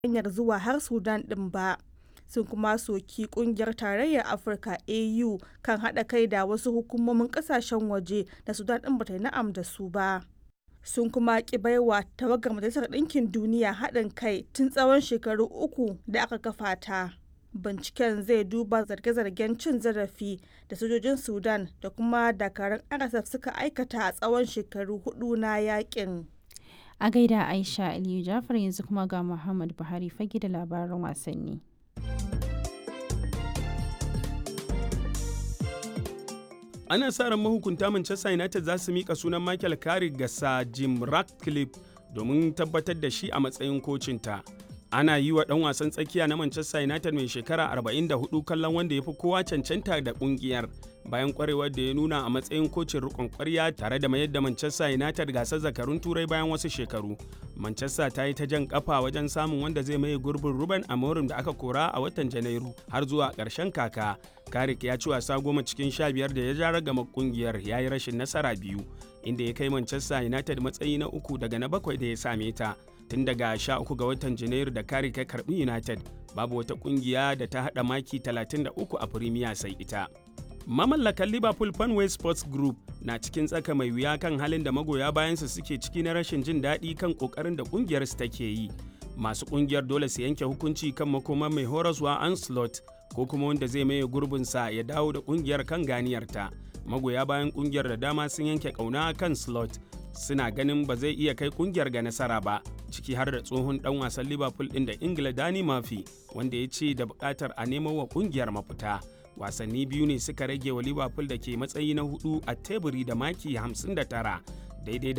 hanyar zuwa har Sudan ɗin ba. Sun kuma soki ƙungiyar Tarayyar Afirka AU kan haɗa kai da wasu hukumomin ƙasashen waje da Sudan ɗin ba ta yi na'am da su ba. Sun kuma ƙi baiwa tawagar Majalisar Ɗinkin Duniya haɗin kai tun tsawon shekaru uku da aka kafa ta. Binciken zai duba zarge-zargen cin zarafi da sojojin Sudan da kuma dakarun RSF suka aikata a tsawon shekaru hudu na yakin. A gaida Aisha Aliyu Jafar yanzu kuma ga Muhammad Buhari fage da labaran wasanni. Ana sa ran mahukunta Manchester United za su mika sunan Michael Carrick ga Sir Jim Ratcliffe domin tabbatar da shi a matsayin kocinta. ana yi wa ɗan wasan tsakiya na Manchester United mai shekara 44 kallon wanda ya fi kowa cancanta da ƙungiyar bayan kwarewar da ya nuna a matsayin kocin rikon kwarya tare da mayar da Manchester United gasar zakarun turai bayan wasu shekaru. Manchester ta yi ta jan kafa wajen samun wanda zai maye gurbin Ruben Amorim da aka kora a watan Janairu har zuwa ƙarshen kaka. Karik ya ci wasa goma cikin sha biyar da ya ja ragama kungiyar ya yi rashin nasara biyu inda ya kai Manchester United matsayi na uku daga na bakwai da ya same ta. tun daga 13 ga watan janairu da kare kai karbi united babu wata kungiya da ta hada maki 33 a premier sai ita mamallakan liverpool fanway sports group na cikin tsaka mai wuya kan halin da magoya bayansa suke ciki na rashin jin daɗi kan ƙoƙarin da ƙungiyar su take yi masu ƙungiyar dole su yanke hukunci kan makoma mai horaswa anslot ko kuma wanda zai maye gurbinsa ya dawo da ƙungiyar kan ganiyarta magoya bayan ƙungiyar da dama sun yanke ƙauna kan slot suna ganin ba zai iya kai kungiyar ga nasara ba ciki har da tsohon dan wasan liverpool din da ingila dani mafi wanda ya ce da bukatar a nemo wa kungiyar mafita wasanni biyu ne suka rage wa liverpool da ke matsayi na hudu a teburi da maki 59 daidai